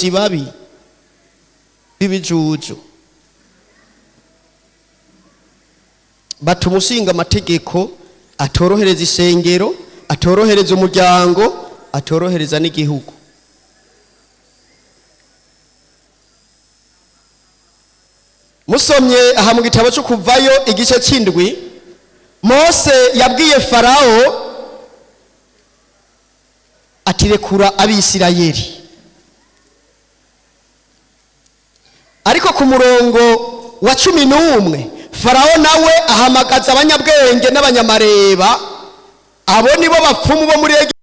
kibabi b'ibijuju bata umushinga amategeko atorohereza isengero atorohereza umuryango atorohereza n'igihugu musomye aha mu gitabo cyo kuvayo igice cy'indwi mose yabwiye farawo ati rekura abisirayeli ariko ku murongo wa cumi n'umwe farawo nawe ahamagaza abanyabwenge n'abanyamareba abo nibo bapfumu bo muri